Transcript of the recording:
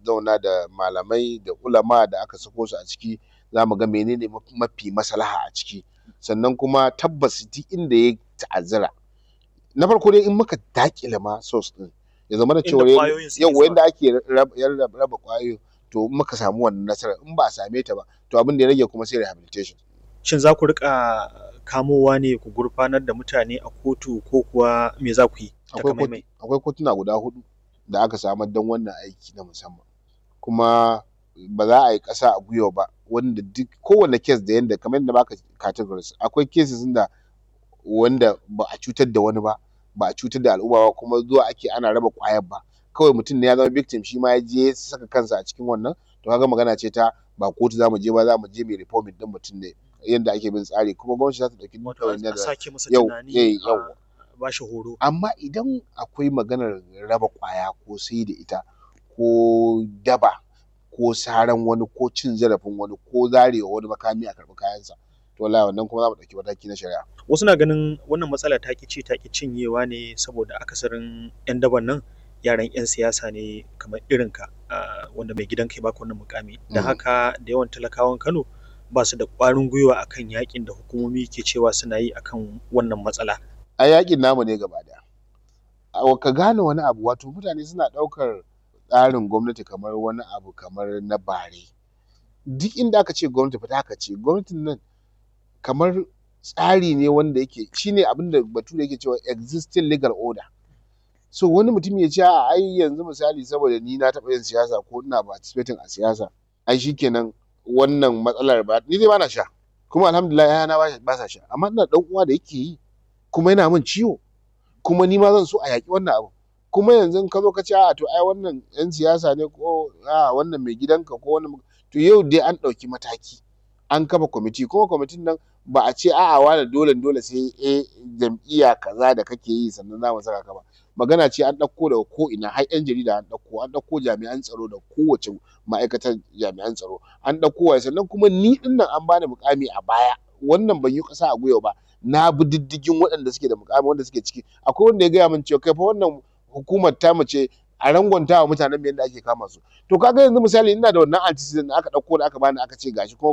zauna da malamai da ulama da aka sako su a ciki za mu ga menene mafi maslaha a ciki sannan kuma tabbas duk inda ya ta'azzara na farko dai in muka daƙile ma source ɗin ya zamana Inda cewa ƙwayoyin suke yauwa zuwa. yanda ake raba raba ƙwayoyin to in muka samu wannan nasarar in ba a same ta ba to abin da ya rage kuma sai rehabilitation Shin za ku riƙa kamowa ne ku gurfanar da mutane a kotu ko kuwa me za ku yi akwai takamaimai? kotu akwai kotuna guda huɗu da aka samar don wannan aiki na musamman kuma ba za a yi ƙasa a gwiwa ba wanda duk kowane case da yanda kamar yadda na baka categories akwai cases ɗin da wanda ba a cutar da wani ba ba a cutar da al'umma ba kuma zuwa ake ana raba ƙwayar ba kawai mutum ne ya zama victim shi ma ya je ya saka kansa a cikin wannan to kaga magana ce ta ba kotu za mu je ba za mu je mu reforming ɗin mutum ne yanda ake bin tsari kuma gwamnati za ta ɗauki duk Wato ɗawainiyar a da sake masa yau tunani eh a yauwa ba shi horo. amma idan akwai maganar raba ƙwaya ko sai da ita ko daba ko saran wani ko cin zarafin wani ko zarewa wani makami a karɓi kayansa to wallahi wannan kuma za mu ɗauki mataki na shari'a Wasu na ganin wannan matsala ta ƙi ci ta ƙi cinyewa ne saboda akasarin 'yan daban nan yaran 'yan siyasa ne kamar irinka ah, wanda mai gidanka ya baka wannan muƙami. Da Mhm. haka da yawan talakawan Kano ba su da ƙwarin gwiwa akan yaƙin da hukumomi ke cewa suna yi akan wannan matsala. ai yaƙin namu ne gaba ɗaya a ka gane wani abu wato mutane suna ɗaukar tsarin gwamnati kamar wani abu kamar na bare duk inda aka ce gwamnati fa haka ce gwamnatin nan kamar tsari ne wanda yake shine abin da bature yake cewa existing legal order so wani mutum ya ce a'a ai yanzu misali saboda ni na taɓa yin siyasa ko ina participating a siyasa ai shikenan wannan matsalar ba ni dai bana sha kuma alhamdulillah ƴaƴana ba ba sa sha amma ina da ɗan uwa da yake yi kuma yana min ciwo kuma ni ma zan so a yaƙi wannan abu kuma yanzu in ka zo ka ce a'a to ai wannan ƴan siyasa ne ko a'a wannan mai gidanka ko wannan to yau dai an ɗauki mataki an kafa kwamiti kuma kwamitin nan ba a ce a'a wane dole dole sai eh jam'iyya kaza da kake yi sannan za mu saka ka ba magana ce an ɗauko daga ko ina har ƴan jarida an ɗauko an ɗauko jami'an tsaro da kowace ma'aikatar jami'an tsaro an ɗauko waye sannan kuma ni ɗin nan an bani muƙami a baya wannan ban yi ƙasa a gwiwa ba na bi diddigin waɗanda suke da muƙami wanda suke ciki akwai wanda ya gaya min cewa kai fa wannan hukumar tamu ce a rangwanta wa mutanen mu yadda ake kama su to kaga yanzu misali ina da wannan antecedent da aka ɗauko da aka bani aka ce gashi kuma